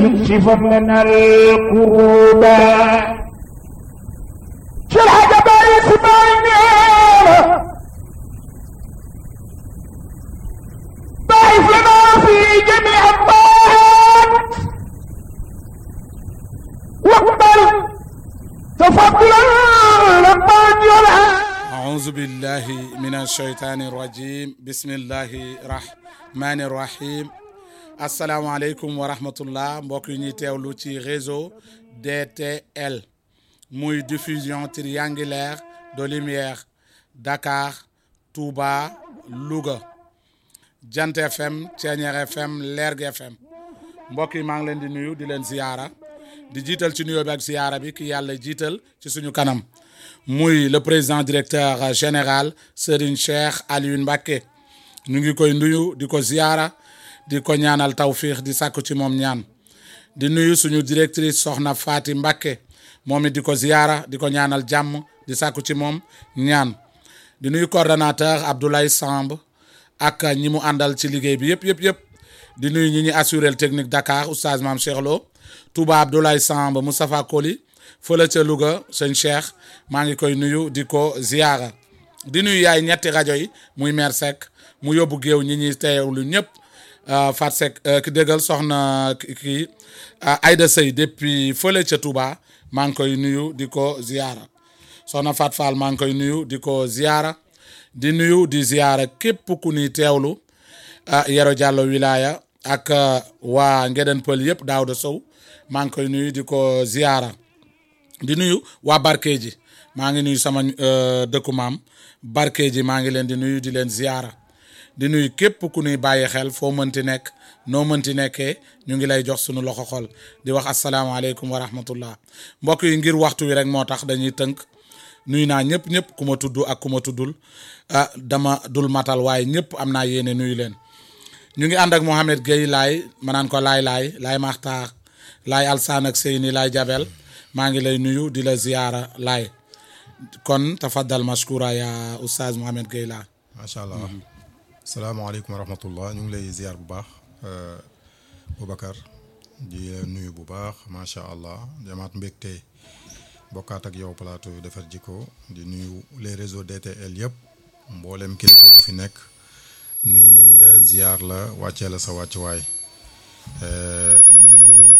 شفت لنا القروبا شو الحاجة بايس باينين بايس لنا في جميع الطاعات واقبل تفضلا لما يلعب أعوذ بالله من الشيطان الرجيم بسم الله الرحمن الرحيم asalaamaaleykum wa rahmatullah mbokk yi ñuy teewlu ci réseau DTL muy diffusion triangulaire de lumière Dakar Touba Louga Jant FM Thiéniere FM Lergui FM mbokk yi maa ngi leen di nuyu di leen ziyaara di jiital ci nuyoo bi ak ziyaara bi ki yàlla jiital ci suñu kanam muy le président directeur général Serigne Cheikh Alioune Mbacké ñu ngi koy nuyu di ko ziyaara di ko ñaanal tawfiix di sàkku ci moom ñaan di nuyu suñu directrice soxna Faati Mbacké moom it di ko ziyaara di ko ñaanal jàmm di sàkku ci moom ñaan di nuyu coordonnateur Abdoulaye Samb ak ñi mu àndal ci liggéey bi yëpp yëpp yëpp di nuyu ñi ñuy assuré technique Dakar oustaz Mame Cheikh Lo Touba Abdoulaye Samb Moustapha Koli fële ca Louga sëñ Cheikh maa ngi koy nuyu di ko ziyaara di nuyu yaay ñetti rajo yi muy maire Seck mu yóbbu géew ñi ñuy teewlu ñëpp Fat Seck ki déggal soxna kii Aïda Sey depuis fële ca Touba maa ngi koy nuyu di ko ziyaara soxna Fat Fall maa ngi koy nuyu di ko ziyaara di nuyu di ziyaara képp ku ni teewlu Yero Diallo wilaya ak waa Ngeden Pël yëpp Daouda Sow maa ngi koy nuyu di ko ziyaara di nuyu waa Barkeeji maa ngi nuyu sama dëkku maam Barkeeji maa ngi leen di nuyu di leen ziyaara di nuyu képp ku nuy bàyyi xel foo mënti nekk noo mënti nekkee ñu ngi lay jox sunu loxo xol di wax asalaamaaleykum wa rahmatullah mbokk yi ngir waxtu wi rek moo tax dañuy tënk nuyu naa ñëpp ñëpp ku ma tudd ak ku ma tuddul ah dama dul matal waaye ñëpp am naa yéene nuyu leen ñu ngi ànd ak Mohamed Gueye laay ma naan ko laay laay laay maxtaar laay alsaan ak Seyni laay jabel maa ngi lay nuyu di la ziyaara laay kon tafaddal mashkura ya oustaz Mohamed Gueye laa macha allah salaamaaleykum wa rahmatullah ñu ngi lay ziar bu baax Boubacar di nuyu bu baax macha allah jamaat mbégte bokkaat ak yow plateau yu defar jikko di nuyu les réseaux DTL yëpp mboolem kilifa bu fi nekk nuyu nañ la ziar la wàccee la sa wàccuwaay di nuyu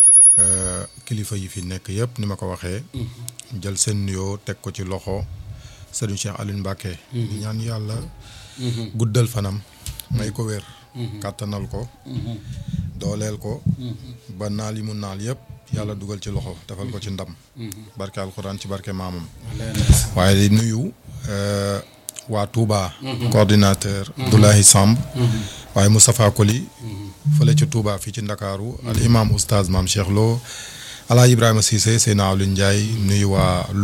kilifa yi fi nekk yëpp ni ma ko waxee. jël seen nuyoo teg ko ci loxo Serigne Cheikh Alioune Mbacké. di ñaan yàlla. guddal fanam may ko wér kàttanal ko dooleel ko ba naal yi mu naal yëpp yàlla dugal ci loxo defal ko ci ndam barke alxuraan ci barke maamam waaye di nuyu waa Touba coordinateur Abdoulaye Samb waaye Moustapha Koli fële ci Touba fii ci Ndakaaru al imam oustaz Mame Cheikh Lo Alaa Ibrahima Cissé Seyna Aliou Ndiaye nuyu waa